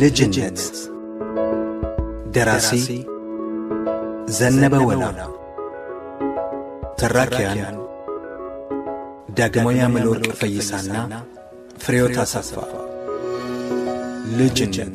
ልጅነት ደራሲ ዘነበ ወላ ተራኪያን ዳግማዊ አምለወርቅ ፈይሳና ፍሬሕይወት አሰፋ ልጅነት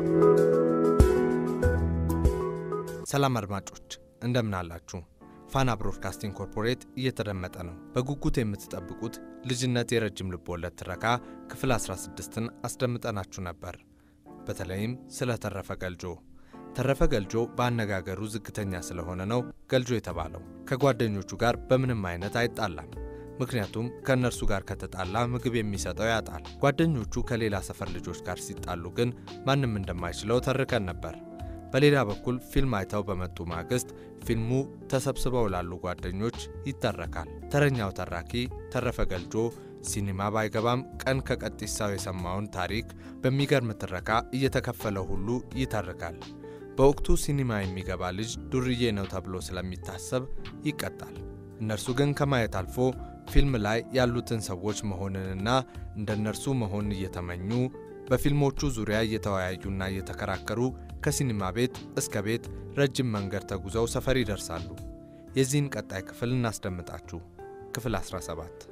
ሰላም አድማጮች እንደምን አላችሁ? ፋና ብሮድካስቲንግ ኮርፖሬት እየተደመጠ ነው። በጉጉት የምትጠብቁት ልጅነት የረጅም ልቦለድ ትረካ ክፍል 16ን አስደምጠናችሁ ነበር። በተለይም ስለ ተረፈ ገልጆ። ተረፈ ገልጆ በአነጋገሩ ዝግተኛ ስለሆነ ነው ገልጆ የተባለው። ከጓደኞቹ ጋር በምንም አይነት አይጣላም። ምክንያቱም ከእነርሱ ጋር ከተጣላ ምግብ የሚሰጠው ያጣል። ጓደኞቹ ከሌላ ሰፈር ልጆች ጋር ሲጣሉ ግን ማንም እንደማይችለው ተርከን ነበር። በሌላ በኩል ፊልም አይተው በመጡ ማግስት ፊልሙ ተሰብስበው ላሉ ጓደኞች ይተረካል። ተረኛው ተራኪ ተረፈ ገልጆ ሲኒማ ባይገባም ቀን ከቀጢሳው የሰማውን ታሪክ በሚገርም ትረካ እየተከፈለ ሁሉ ይተርካል። በወቅቱ ሲኒማ የሚገባ ልጅ ዱርዬ ነው ተብሎ ስለሚታሰብ ይቀጣል። እነርሱ ግን ከማየት አልፎ ፊልም ላይ ያሉትን ሰዎች መሆንንና እንደ እነርሱ መሆን እየተመኙ በፊልሞቹ ዙሪያ እየተወያዩና እየተከራከሩ ከሲኒማ ቤት እስከ ቤት ረጅም መንገድ ተጉዘው ሰፈር ይደርሳሉ። የዚህን ቀጣይ ክፍል እናስደምጣችሁ። ክፍል 17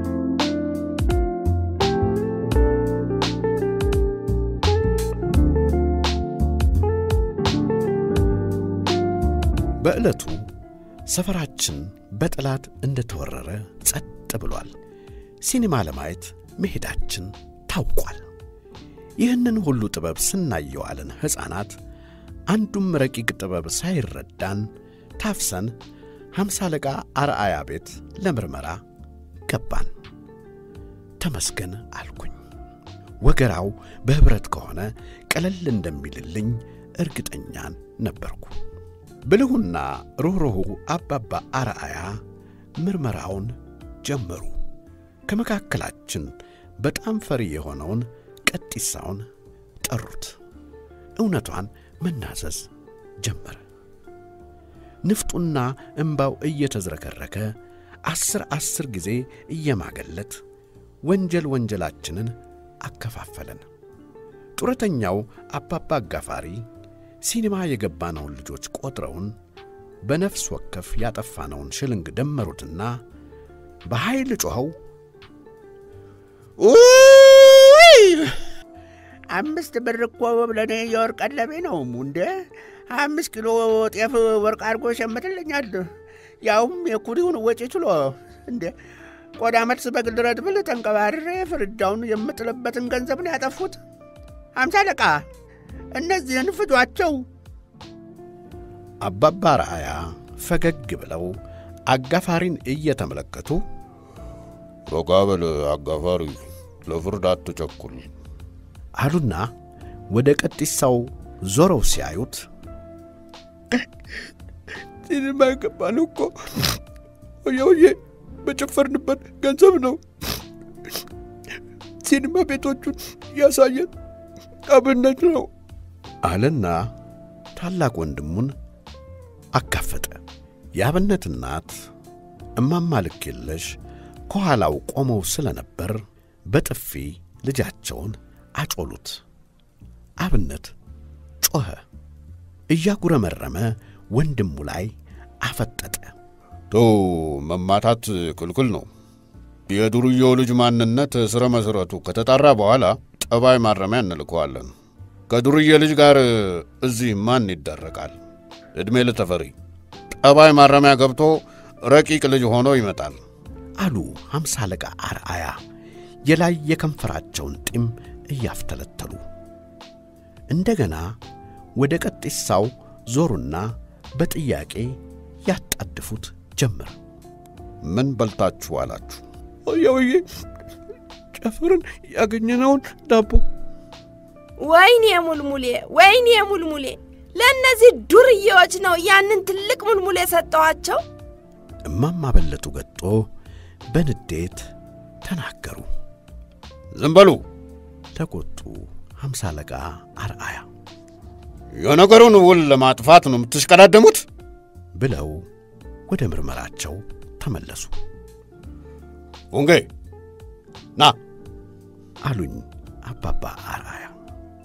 በዕለቱ ሰፈራችን በጠላት እንደተወረረ ጸጥ ብሏል። ሲኒማ ለማየት መሄዳችን ታውቋል። ይህንን ሁሉ ጥበብ ስናየዋልን ሕፃናት አንዱም ረቂቅ ጥበብ ሳይረዳን ታፍሰን ሐምሳ አለቃ አርአያ ቤት ለምርመራ ገባን። ተመስገን አልኩኝ። ወገራው በኅብረት ከሆነ ቀለል እንደሚልልኝ እርግጠኛን ነበርኩ። ብልሁና ሩኅሩሁ አባባ አርአያ ምርመራውን ጀመሩ። ከመካከላችን በጣም ፈሪ የሆነውን ቀጢሳውን ጠሩት። እውነቷን መናዘዝ ጀመረ። ንፍጡና እምባው እየተዝረከረከ አስር አስር ጊዜ እየማገለት ወንጀል ወንጀላችንን አከፋፈለን። ጡረተኛው አባባ አጋፋሪ ሲኒማ የገባነውን ልጆች ቆጥረውን በነፍስ ወከፍ ያጠፋነውን ሽልንግ ደመሩትና በኃይል ጮኸው ውይ አምስት ብር እኮ ለእኔ የወርቅ ቀለቤ ነው እንደ አምስት ኪሎ ጤፍ ወርቅ አድርጎ ሸምትልኛል። ያውም የኩሪውን ወጪ ችሎ እንደ ቆዳ መልስ በግል ረድብል ተንቀባርሬ ፍርዳውን የምጥልበትን ገንዘብ ነው ያጠፉት። አምሳ አለቃ እነዚህን ፍጇቸው። አባባ ረአያ ፈገግ ብለው አጋፋሪን እየተመለከቱ ረጋ በል አጋፋሪ፣ ለፍርድ አትቸኩል አሉና ወደ ቀጢሳው ዞረው ሲያዩት ሲኒማ የገባነው እኮ ወየውዬ በጨፈርንበት ገንዘብ ነው። ሲኒማ ቤቶቹን ያሳየን አብነት ነው አለና ታላቅ ወንድሙን አጋፈጠ። የአብነት እናት እማማ ልክ የለሽ ከኋላው ቆመው ስለነበር በጥፊ ልጃቸውን አጮሉት። አብነት ጮኸ። እያጉረመረመ ወንድሙ ላይ አፈጠጠ። ተው፣ መማታት ክልክል ነው። የዱርዬው ልጅ ማንነት ስረ መሠረቱ ከተጣራ በኋላ ጠባይ ማረሚያ እንልከዋለን። ከዱርዬ ልጅ ጋር እዚህ ማን ይዳረቃል? ዕድሜ ለተፈሪ ጠባይ ማረሚያ ገብቶ ረቂቅ ልጅ ሆኖ ይመጣል አሉ ሐምሳ አለቃ አርአያ የላይ የከንፈራቸውን ጢም እያፍተለተሉ። እንደገና ወደ ቀጢሳው ዞሩና በጥያቄ ያጣድፉት ጀመር። ምን በልታችሁ አላችሁ? ወየውዬ ጨፍርን ያገኘነውን ዳቦ ወይኔ ሙልሙሌ፣ ወይኔ ሙልሙሌ፣ ለእነዚህ ዱርዬዎች ነው ያንን ትልቅ ሙልሙሌ የሰጠኋቸው። እማማ በለጡ ገጦ በንዴት ተናገሩ። ዝም በሉ። ተቆጡ ሐምሳ አለቃ አርአያ የነገሩን ውል ለማጥፋት ነው የምትሽቀዳደሙት? ብለው ወደ ምርመራቸው ተመለሱ። ቡንጌ ና አሉኝ አባባ አርአያ።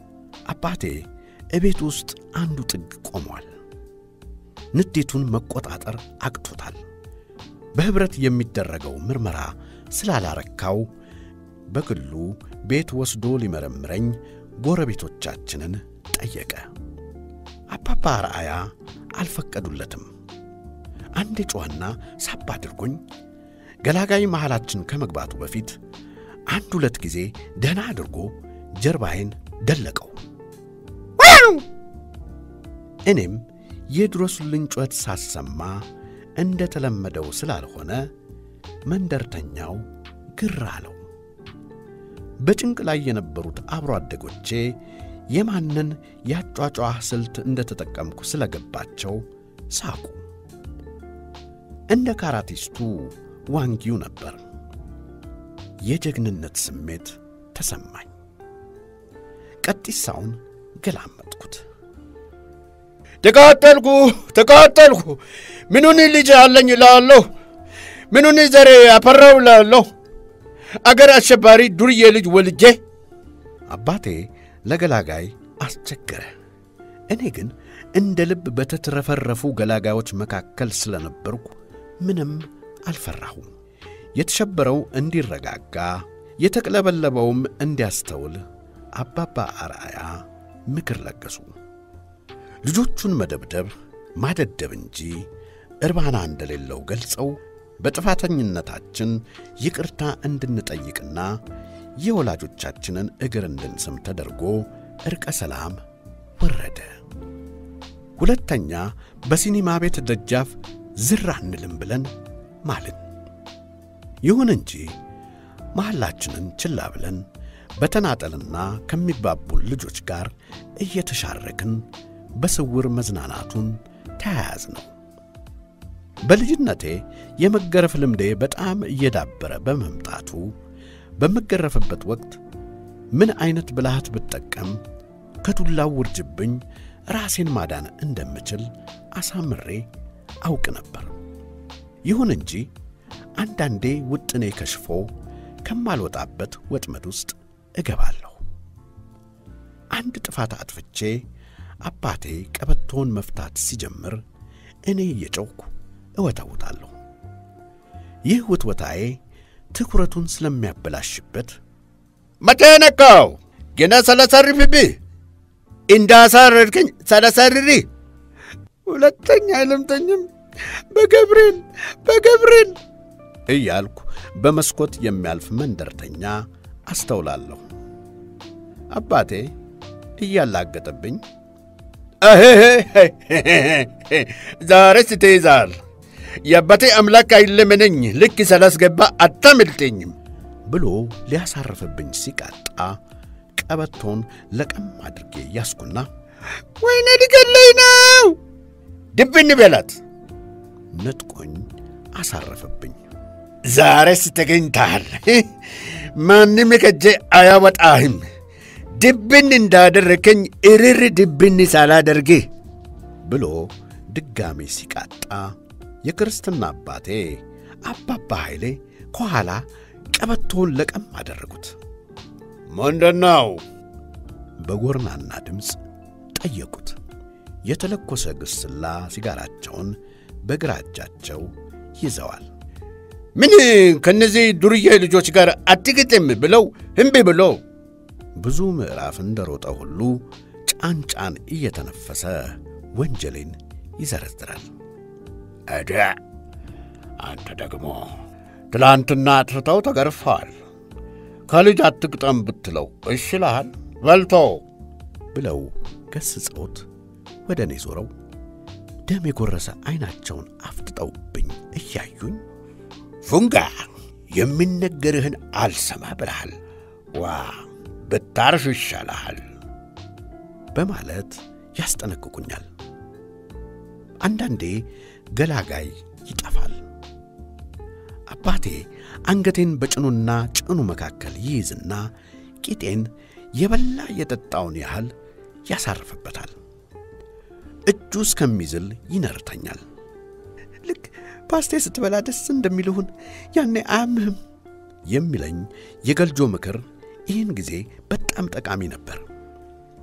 አባቴ እቤት ውስጥ አንዱ ጥግ ቆሟል። ንዴቱን መቆጣጠር አቅቶታል። በኅብረት የሚደረገው ምርመራ ስላላረካው በግሉ ቤት ወስዶ ሊመረምረኝ ጎረቤቶቻችንን ጠየቀ። አባባ አርአያ አልፈቀዱለትም። አንድ ጨዋና ሳብ አድርጎኝ ገላጋይ መሃላችን ከመግባቱ በፊት አንድ ሁለት ጊዜ ደህና አድርጎ ጀርባዬን ደለቀው። እኔም የድረሱልኝ ጩኸት ሳሰማ እንደ ተለመደው ስላልሆነ መንደርተኛው ግር አለው። በጭንቅ ላይ የነበሩት አብሮ አደጎቼ የማንን ያጯጯህ ስልት እንደ ተጠቀምኩ ስለገባቸው ሳቁ። እንደ ካራቲስቱ ዋንጊው ነበር። የጀግንነት ስሜት ተሰማኝ። ቀጢሳውን ገላመጥኩት። ተቃጠልኩ ተቃጠልኩ፣ ምኑን ልጅ አለኝ እላለሁ፣ ምኑን ዘሬ አፈራው እላለሁ። አገር አሸባሪ ዱርዬ ልጅ ወልጄ አባቴ ለገላጋይ አስቸገረ። እኔ ግን እንደ ልብ በተትረፈረፉ ገላጋዮች መካከል ስለነበርኩ ምንም አልፈራሁም። የተሸበረው እንዲረጋጋ፣ የተቅለበለበውም እንዲያስተውል አባባ አርአያ ምክር ለገሱ። ልጆቹን መደብደብ ማደደብ እንጂ እርባና እንደሌለው ገልጸው በጥፋተኝነታችን ይቅርታ እንድንጠይቅና የወላጆቻችንን እግር እንድንስም ተደርጎ ዕርቀ ሰላም ወረደ። ሁለተኛ በሲኒማ ቤት ደጃፍ ዝር አንልም ብለን ማልን። ይሁን እንጂ መሐላችንን ችላ ብለን በተናጠልና ከሚባቡን ልጆች ጋር እየተሻረክን በስውር መዝናናቱን ተያያዝ ነው። በልጅነቴ የመገረፍ ልምዴ በጣም እየዳበረ በመምጣቱ በምገረፍበት ወቅት ምን አይነት ብልሃት ብጠቀም ከዱላው ውርጅብኝ ራሴን ማዳን እንደምችል አሳምሬ አውቅ ነበር። ይሁን እንጂ አንዳንዴ ውጥኔ ከሽፎ ከማልወጣበት ወጥመድ ውስጥ እገባለሁ። አንድ ጥፋት አጥፍቼ አባቴ ቀበቶውን መፍታት ሲጀምር እኔ እየጮኽኩ እወተውታለሁ። ይህ ውትወታዬ ትኩረቱን ስለሚያበላሽበት መቼ ነካው? ገና ሰለሰርፍብህ እንዳሳረድክኝ ሰለሰርሪ ሁለተኛ አይለምተኝም። በገብርኤል በገብርኤል እያልኩ በመስኮት የሚያልፍ መንደርተኛ አስተውላለሁ። አባቴ እያላገጠብኝ ዛሬስ ትይዛል። የአባቴ አምላክ አይለመነኝ፣ ልክ ስላስገባ አታመልጠኝም ብሎ ሊያሳርፍብኝ ሲቃጣ ቀበቶን ለቀም አድርጌ ያስኩና ወይኔ ሊገለኝ ነው ድብን በላት ነጥቆኝ አሳረፈብኝ። ዛሬስ ተገኝተሃል። ማንም ከጄ አያወጣህም። ድብን እንዳደረከኝ እርር ድብን ሳላደርግህ ብሎ ድጋሜ ሲቃጣ የክርስትና አባቴ አባባ ኃይሌ ከኋላ ቀበቶውን ለቀም አደረጉት። ምንድነው? በጎርናና ድምፅ ጠየቁት። የተለኮሰ ግስላ ሲጋራቸውን በግራ እጃቸው ይዘዋል። ምን ከነዚህ ዱርዬ ልጆች ጋር አትግጥም ብለው እምቢ ብሎ ብዙ ምዕራፍ እንደሮጠ ሁሉ ጫን ጫን እየተነፈሰ ወንጀሌን ይዘረዝራል። እደ አንተ ደግሞ ትላንትና አጥፍተው ተገርፈዋል። ከልጅ አትግጠም ብትለው እሺ ይልሃል። በልቶ ብለው ገስጸውት ወደ እኔ ዞረው ደም የጎረሰ ዐይናቸውን አፍጥጠውብኝ እያዩኝ ፉንጋ የሚነገርህን አልሰማ ብለሃል። ዋ ብታርፍ ይሻልሃል በማለት ያስጠነቅቁኛል። አንዳንዴ ገላጋይ ይጠፋል። አባቴ አንገቴን በጭኑና ጭኑ መካከል ይይዝና ቂጤን የበላ የጠጣውን ያህል ያሳርፍበታል። እጁ እስከሚዝል ይነርተኛል። ልክ ፓስቴ ስትበላ ደስ እንደሚልሁን ያኔ አያምህም የሚለኝ የገልጆ ምክር ይህን ጊዜ በጣም ጠቃሚ ነበር።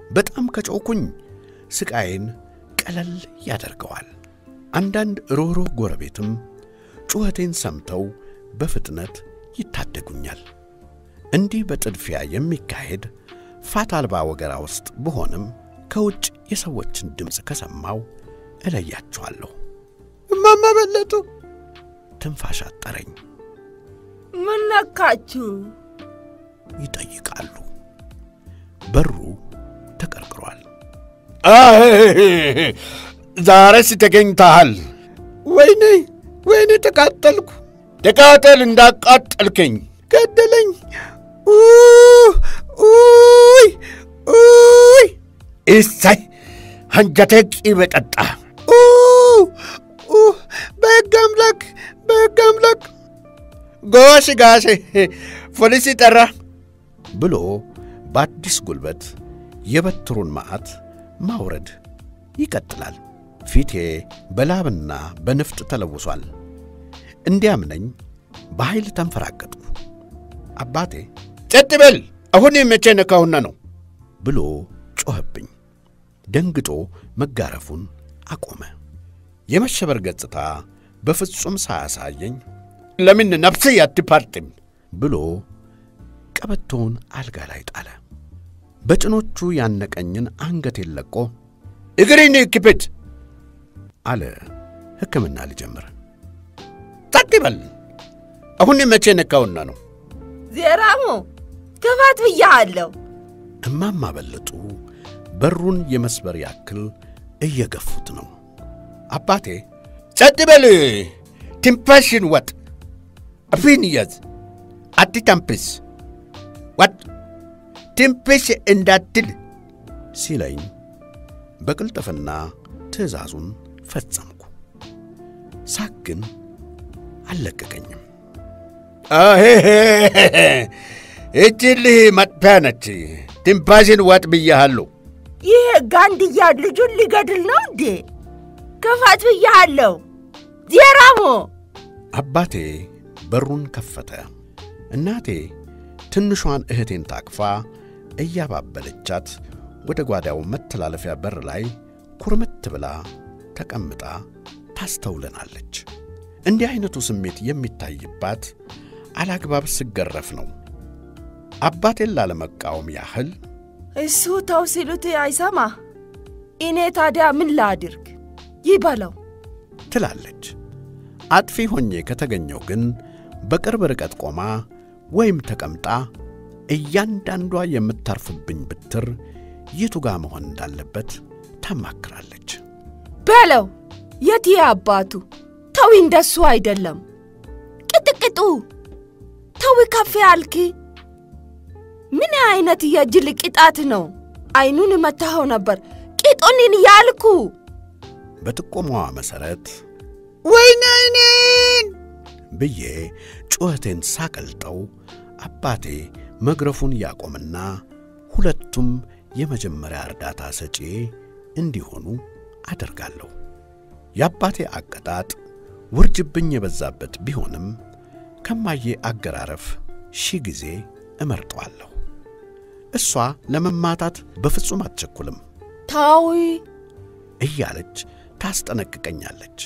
በጣም ከጮኩኝ ስቃዬን ቀለል ያደርገዋል። አንዳንድ ሮህሮህ ጎረቤትም ጩኸቴን ሰምተው በፍጥነት ይታደጉኛል። እንዲህ በጥድፊያ የሚካሄድ ፋታ አልባ ወገራ ውስጥ ብሆንም ከውጭ የሰዎችን ድምፅ ከሰማው እለያቸዋለሁ። እማማ በለጡ ትንፋሽ አጠረኝ ምን ነካችሁ? ይጠይቃሉ። በሩ ተቀርቅሯል። ዛሬስ ተገኝተሃል። ወይኔ ወይኔ ተቃጠልኩ፣ ተቃጠል እንዳቃጠልከኝ ገደለኝ። ኡይ ኡይ እሳይ አንጀቴ ቂቤ ጠጣ። ኡ ኡ በሕግ አምላክ በሕግ አምላክ ጎሽ ጋሼ ፖሊስ ጠራ። ብሎ በአዲስ ጉልበት የበትሩን መዓት ማውረድ ይቀጥላል። ፊቴ በላብና በንፍጥ ተለውሷል። እንዲያምነኝ በኃይል ተንፈራገጥኩ። አባቴ ጸጥ በል አሁን መቼ ነካሁና ነው? ብሎ ጮኸብኝ። ደንግጦ መጋረፉን አቆመ። የመሸበር ገጽታ በፍጹም ሳያሳየኝ ለምን ነፍሴ አትፓርጥም? ብሎ ቀበቶውን አልጋ ላይ ጣለ። በጭኖቹ ያነቀኝን አንገቴን ለቆ እግሬን ክፈት። አለ ሕክምና ሊጀምር። ጸጥ በል አሁን መቼ ነካሁና ነው? ዜራሞ ክፈት ብያሃለሁ። እማማ በለጡ በሩን የመስበር ያክል እየገፉት ነው። አባቴ ጸጥ በል ትንፋሽን ወጥ አፍህን ያዝ። አትተንፍስ። ወጥ ትንፍሽ እንዳትል ሲለኝ በቅልጥፍና ትእዛዙን ፈጸምኩ። ሳቅ ግን አልለቀቀኝም። እችልህ መጥፊያ ነች። ትንፋሽን ወጥ ብያሃለሁ። ይህ ጋንድያ ልጁን ሊገድል ነው እንዴ? ክፈት ብያሃለሁ። ዜራሞ አባቴ በሩን ከፈተ። እናቴ ትንሿን እህቴን ታቅፋ እያባበለቻት ወደ ጓዳው መተላለፊያ በር ላይ ኩርምት ብላ ተቀምጣ ታስተውለናለች። እንዲህ ዐይነቱ ስሜት የሚታይባት አላግባብ ስገረፍ ነው። አባቴን ላለመቃወም ያህል እሱ ተው ሲሉት አይሰማ። እኔ ታዲያ ምን ላድርግ? ይበለው። ትላለች። አጥፊ ሆኜ ከተገኘው ግን በቅርብ ርቀት ቆማ ወይም ተቀምጣ እያንዳንዷ የምታርፍብኝ ብትር የቱ ጋ መሆን እንዳለበት ታማክራለች። በለው የት አባቱ ተዊ፣ እንደሱ አይደለም። ቅጥቅጡ ተዊ፣ ከፍ ያልክ ምን አይነት የጅል ቅጣት ነው? አይኑን መታኸው ነበር ቂጡንን ያልኩ። በጥቆማዋ መሠረት ወይኔ አይኔን ብዬ ጩኸቴን ሳቀልጠው አባቴ መግረፉን ያቆምና ሁለቱም የመጀመሪያ እርዳታ ሰጪ እንዲሆኑ አደርጋለሁ። የአባቴ አቀጣጥ ውርጅብኝ የበዛበት ቢሆንም ከማዬ አገራረፍ ሺህ ጊዜ እመርጠዋለሁ። እሷ ለመማታት በፍጹም አትቸኩልም ታዊ እያለች ታስጠነቅቀኛለች።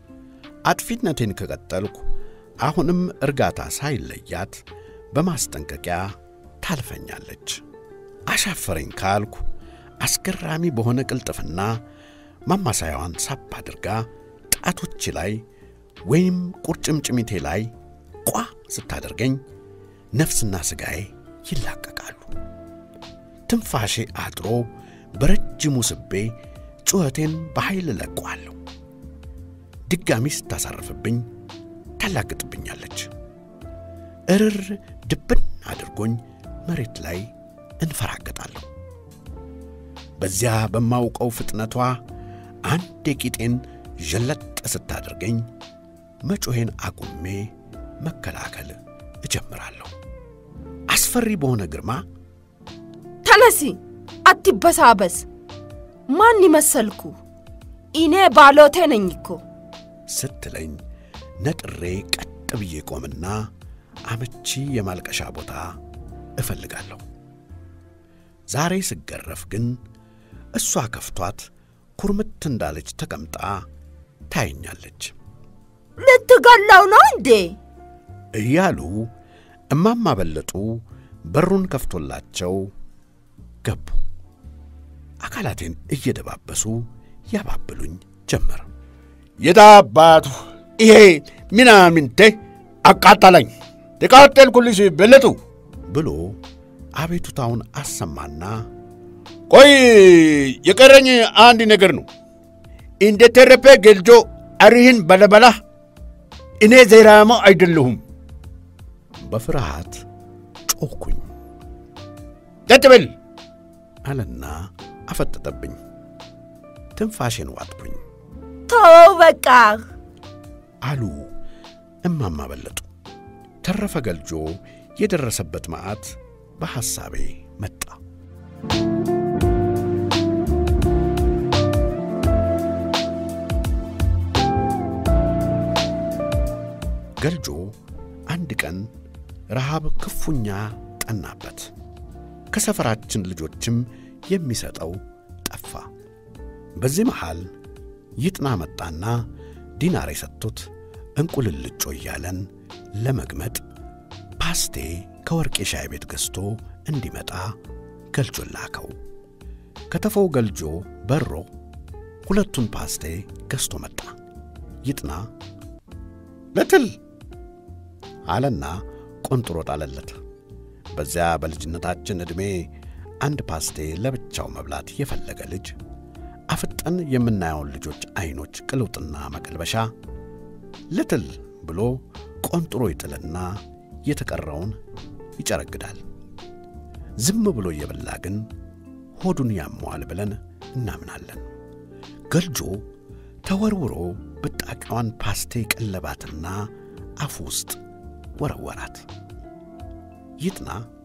አጥፊነቴን ከቀጠልኩ አሁንም እርጋታ ሳይለያት በማስጠንቀቂያ ታልፈኛለች። አሻፈረኝ ካልኩ አስገራሚ በሆነ ቅልጥፍና ማማሳያዋን ሳብ አድርጋ ጣቶች ላይ ወይም ቁርጭምጭሚቴ ላይ ቋ ስታደርገኝ ነፍስና ሥጋዬ ይላቀቃሉ። ትንፋሼ አጥሮ በረጅሙ ስቤ ጩኸቴን በኃይል ለቀዋለሁ። ድጋሚ ስታሳርፍብኝ ታላግጥብኛለች። እርር ድብን አድርጎኝ መሬት ላይ እንፈራገጣለሁ። በዚያ በማውቀው ፍጥነቷ አንድ የቂጤን ዠለጥ ስታደርገኝ መጮሄን አቁሜ መከላከል እጀምራለሁ። አስፈሪ በሆነ ግርማ ተነሲ፣ አትበሳበስ። ማን ይመሰልኩ? እኔ ባሎቴ ነኝ እኮ። ስትለኝ ነጥሬ ቀጥ ብዬ ቆምና አመቺ የማልቀሻ ቦታ እፈልጋለሁ። ዛሬ ስገረፍ ግን እሷ ከፍቷት ኩርምት እንዳለች ተቀምጣ ታየኛለች ልትገላው ነው እንዴ? እያሉ እማማ በለጡ በሩን ከፍቶላቸው ገቡ። አካላቴን እየደባበሱ ያባብሉኝ ጀመር። የታባቱ ይሄ ምናምንቴ አቃጠለኝ። ተቃጠልኩልሽ በለጡ። ብሎ አቤቱታውን አሰማና ቆይ የቀረኝ አንድ ነገር ነው። እንደ ተረፈ ገልጆ አሪህን በለበላ እኔ ዘይራማ አይደለሁም። በፍርሃት ጮኽኩኝ ቀጥ በል አለና አፈጠጠብኝ። ትንፋሼን ዋጥኩኝ ተወው በቃ። አሉ እማማ በለጡ። ተረፈ ገልጆ የደረሰበት መዓት በሐሳቤ መጣ። ገልጆ አንድ ቀን ረሃብ ክፉኛ ጠናበት። ከሰፈራችን ልጆችም የሚሰጠው ጠፋ። በዚህ መሃል ይጥና መጣና ዲናር የሰጡት እንቁልልጮ እያለን ለመግመጥ ፓስቴ ከወርቄ ሻይ ቤት ገዝቶ እንዲመጣ ገልጆን ላከው። ከተፈው ገልጆ በሮ ሁለቱን ፓስቴ ገዝቶ መጣ። ይጥና ልትል አለና ቆንጥሮ ጣለለት። በዚያ በልጅነታችን ዕድሜ አንድ ፓስቴ ለብቻው መብላት የፈለገ ልጅ አፍጠን የምናየውን ልጆች ዐይኖች ቅልውጥና መቀልበሻ ልትል ብሎ ቆንጥሮ ይጥልና የተቀረውን ይጨረግዳል። ዝም ብሎ እየበላ ግን ሆዱን ያመዋል ብለን እናምናለን። ገልጆ ተወርውሮ ብጣቂዋን ፓስቴ ቀለባትና አፉ ውስጥ ወረወራት። ይጥና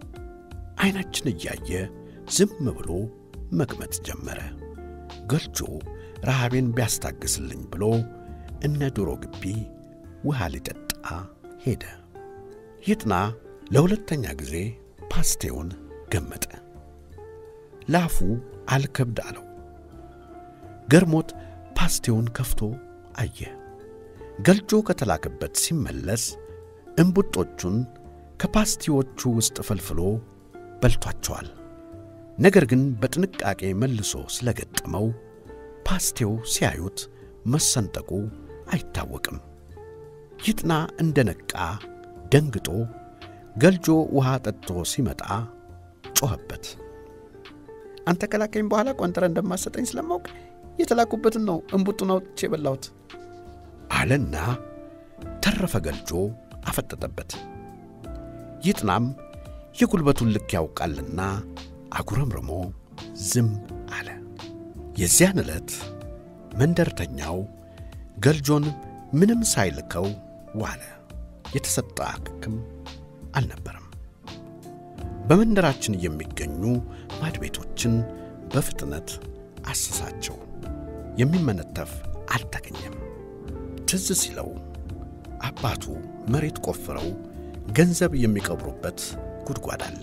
ዐይናችን እያየ ዝም ብሎ መግመጥ ጀመረ። ገልጆ ረሃቤን ቢያስታግስልኝ ብሎ እነ ዶሮ ግቢ ውሃ ሊጠጣ ሄደ። ይጥና ለሁለተኛ ጊዜ ፓስቴውን ገመጠ። ላፉ አልከብድ አለው። ገርሞት ፓስቴውን ከፍቶ አየ። ገልጆ ከተላከበት ሲመለስ እምቡጦቹን ከፓስቲዎቹ ውስጥ ፈልፍሎ በልቷቸዋል። ነገር ግን በጥንቃቄ መልሶ ስለገጠመው ፓስቴው ሲያዩት መሰንጠቁ አይታወቅም። ይጥና እንደ ነቃ ደንግጦ ገልጆ ውሃ ጠጥቶ ሲመጣ ጮኸበት። አንተ ከላከኝ በኋላ ቆንጥረ እንደማሰጠኝ ስለማውቅ የተላኩበትን ነው እምቡጡን አውጥቼ የበላሁት አለና ተረፈ ገልጆ አፈጠጠበት። ይጥናም የጉልበቱን ልክ ያውቃልና አጉረምርሞ ዝም አለ። የዚያን ዕለት መንደርተኛው ገልጆን ምንም ሳይልከው ዋለ። የተሰጠ አክም አልነበረም። በመንደራችን የሚገኙ ማድቤቶችን በፍጥነት አሰሳቸው። የሚመነተፍ አልተገኘም። ትዝ ሲለው አባቱ መሬት ቆፍረው ገንዘብ የሚቀብሩበት ጉድጓድ አለ።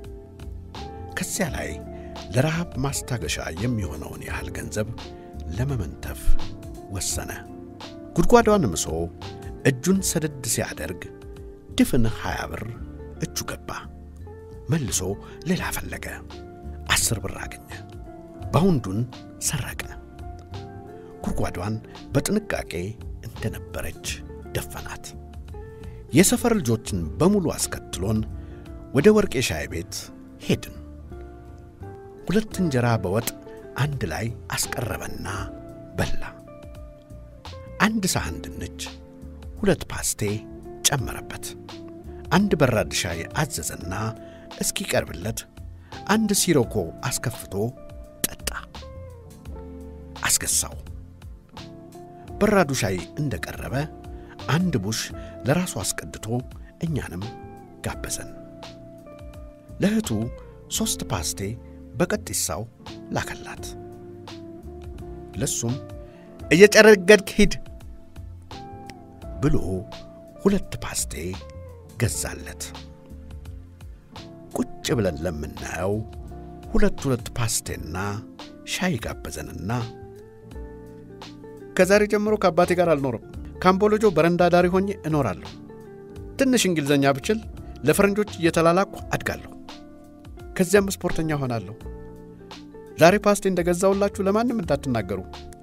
ከዚያ ላይ ለረሃብ ማስታገሻ የሚሆነውን ያህል ገንዘብ ለመመንተፍ ወሰነ። ጉድጓዷን ምሶ እጁን ሰደድ ሲያደርግ ድፍን ሀያ ብር እጁ ገባ። መልሶ ሌላ ፈለገ። አስር ብር አገኘ። ባውንዱን ሰረቀ። ጉድጓዷን በጥንቃቄ እንደነበረች ደፈናት። የሰፈር ልጆችን በሙሉ አስከትሎን ወደ ወርቄ ሻይ ቤት ሄድን። ሁለት እንጀራ በወጥ አንድ ላይ አስቀረበና በላ። አንድ ሳህን ድንች፣ ሁለት ፓስቴ ጨመረበት። አንድ በራድ ሻይ አዘዘና እስኪቀርብለት አንድ ሲሮኮ አስከፍቶ ጠጣ። አስገሳው። በራዱ ሻይ እንደቀረበ አንድ ቡሽ ለራሱ አስቀድቶ እኛንም ጋበዘን። ለእህቱ ሦስት ፓስቴ በቀጢሳው ላከላት። ለሱም እየጨረገድክ ሂድ ብሎ ሁለት ፓስቴ ገዛለት። ቁጭ ብለን ለምናየው ሁለት ሁለት ፓስቴና ሻይ ጋበዘንና ከዛሬ ጀምሮ ከአባቴ ጋር አልኖርም። ካምቦሎጆ በረንዳ ዳሪ ሆኜ እኖራለሁ። ትንሽ እንግሊዘኛ ብችል ለፈረንጆች እየተላላኩ አድጋለሁ። ከዚያም ስፖርተኛ ሆናለሁ። ዛሬ ፓስቴ እንደገዛውላችሁ ለማንም እንዳትናገሩ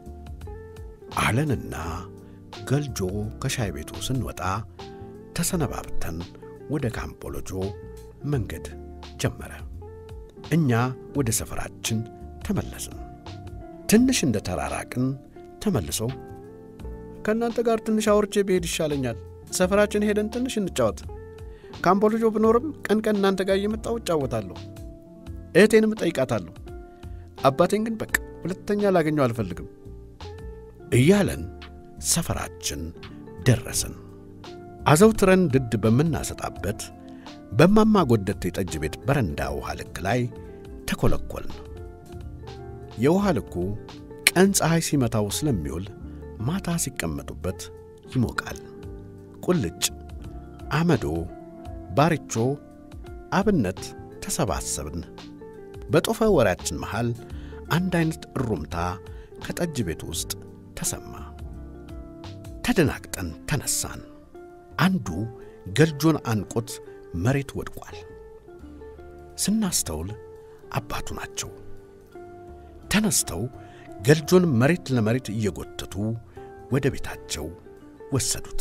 አለንና ገልጆ ከሻይ ቤቱ ስንወጣ ተሰነባብተን ወደ ካምቦሎጆ መንገድ ጀመረ። እኛ ወደ ሰፈራችን ተመለስን። ትንሽ እንደ ተራራቅን ተመልሶ ከእናንተ ጋር ትንሽ አውርቼ ብሄድ ይሻለኛል። ሰፈራችን ሄደን ትንሽ እንጫወት። ካምቦሎጆ ብኖርም ቀን ቀን እናንተ ጋር እየመጣሁ እጫወታለሁ። እህቴንም እጠይቃታለሁ። አባቴን ግን በቃ ሁለተኛ ላገኘው አልፈልግም እያለን ሰፈራችን ደረስን። አዘውትረን ድድ በምናሰጣበት በማማ ጎደቴ ጠጅ ቤት በረንዳ ውሃ ልክ ላይ ተኰለኰልን። የውሃ ልኩ ቀን ፀሐይ ሲመታው ስለሚውል ማታ ሲቀመጡበት ይሞቃል። ቁልጭ፣ አመዶ፣ ባሪቾ፣ አብነት ተሰባሰብን። በጦፈ ወሬያችን መሃል አንድ ዐይነት እሩምታ ከጠጅ ቤት ውስጥ ተሰማ። ተደናግጠን ተነሳን። አንዱ ገልጆን አንቆት መሬት ወድቋል። ስናስተውል አባቱ ናቸው። ተነስተው ገልጆን መሬት ለመሬት እየጎተቱ ወደ ቤታቸው ወሰዱት።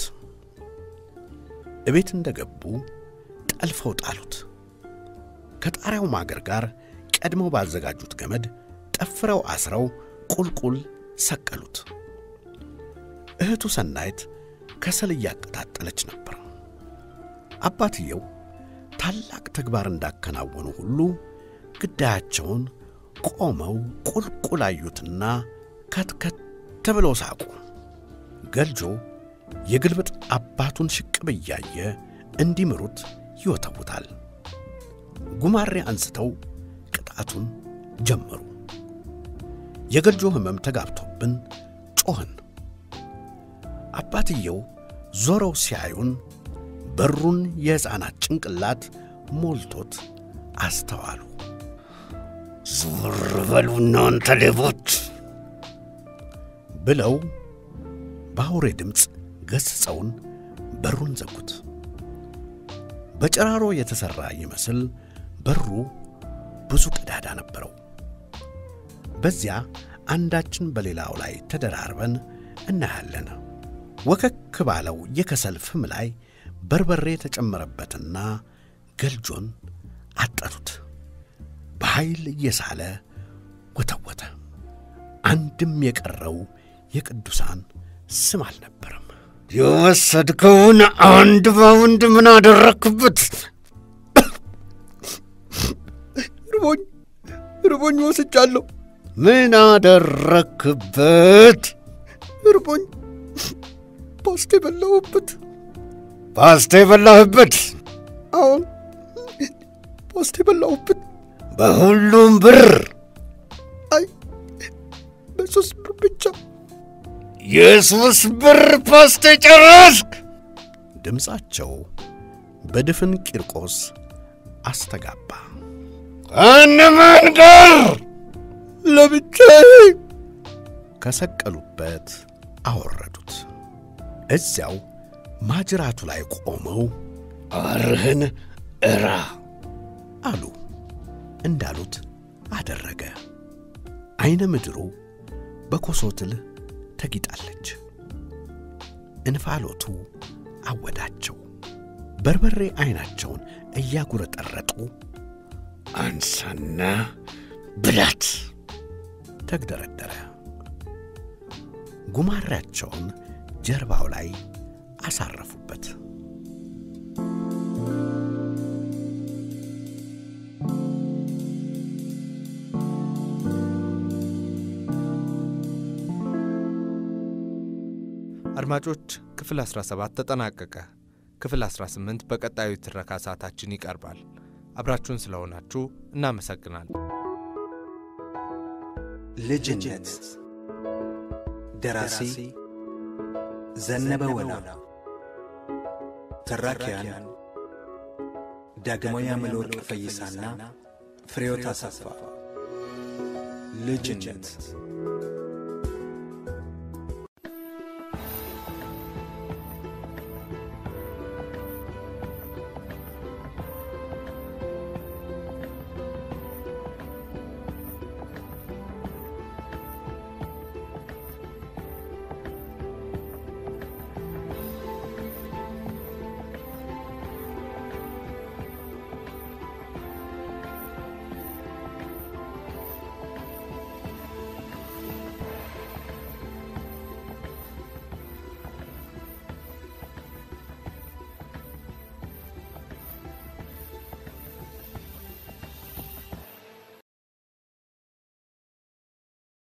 እቤት እንደ ገቡ ጠልፈው ጣሉት። ከጣሪያው ማገር ጋር ቀድመው ባዘጋጁት ገመድ ጠፍረው አስረው ቁልቁል ሰቀሉት። እህቱ ሰናይት ከሰል እያቀጣጠለች ነበር። አባትየው ታላቅ ተግባር እንዳከናወኑ ሁሉ ግዳያቸውን ቆመው ቁልቁል አዩትና ከትከት ብለው ሳቁ። ገልጆ የግልብጥ አባቱን ሽቅብ እያየ እንዲምሩት ይወተውታል። ጉማሬ አንስተው ቅጣቱን ጀመሩ። የገልጆ ሕመም ተጋብቶብን ጮኽን። አባትየው ዞረው ሲያዩን በሩን የሕፃናት ጭንቅላት ሞልቶት አስተዋሉ። ዞር በሉ እናንተ ሌቦች ብለው በአውሬ ድምፅ ገሥጸውን በሩን ዘጉት። በጨራሮ የተሠራ ይመስል በሩ ብዙ ቀዳዳ ነበረው። በዚያ አንዳችን በሌላው ላይ ተደራርበን እናያለን። ወከክ ባለው የከሰል ፍም ላይ በርበሬ የተጨመረበትና ገልጆን አጠሩት። በኃይል እየሳለ ወተወተ። አንድም የቀረው የቅዱሳን ስም አልነበረም። የወሰድከውን አንድ ባውንድ ምን አደረክበት? ርቦኝ ርቦኝ ወስጃለሁ። ምን አደረክበት? ርቦኝ ፓስቴ በላሁበት። ፓስታ የበላህበት? አሁን ፓስቴ በላሁበት። በሁሉም ብር? አይ በሶስት ብር ብቻ። የሶስት ብር ፓስታ ጨረስክ? ድምፃቸው በድፍን ቂርቆስ አስተጋባ። ከነማን ጋር? ለብቻዬ ከሰቀሉበት አወረዱት። እዚያው ማጅራቱ ላይ ቆመው አርህን እራ አሉ። እንዳሉት አደረገ። ዐይነ ምድሩ በኮሶትል ተጊጣለች። እንፋሎቱ አወዳቸው። በርበሬ ዐይናቸውን እያጉረጠረጡ አንሳና ብላት ተግደረደረ። ጉማሬያቸውን ጀርባው ላይ አሳረፉበት። አድማጮች ክፍል 17 ተጠናቀቀ። ክፍል 18 በቀጣዩ ትረካ ሰዓታችን ይቀርባል። አብራችሁን ስለሆናችሁ እናመሰግናለን። ልጅነት ደራሲ ዘነበ ወላ፣ ተራኪያን ዳግማዊ አምለወርቅ ፈይሳና ፍሬሕይወት አሰፋ። ልጅነት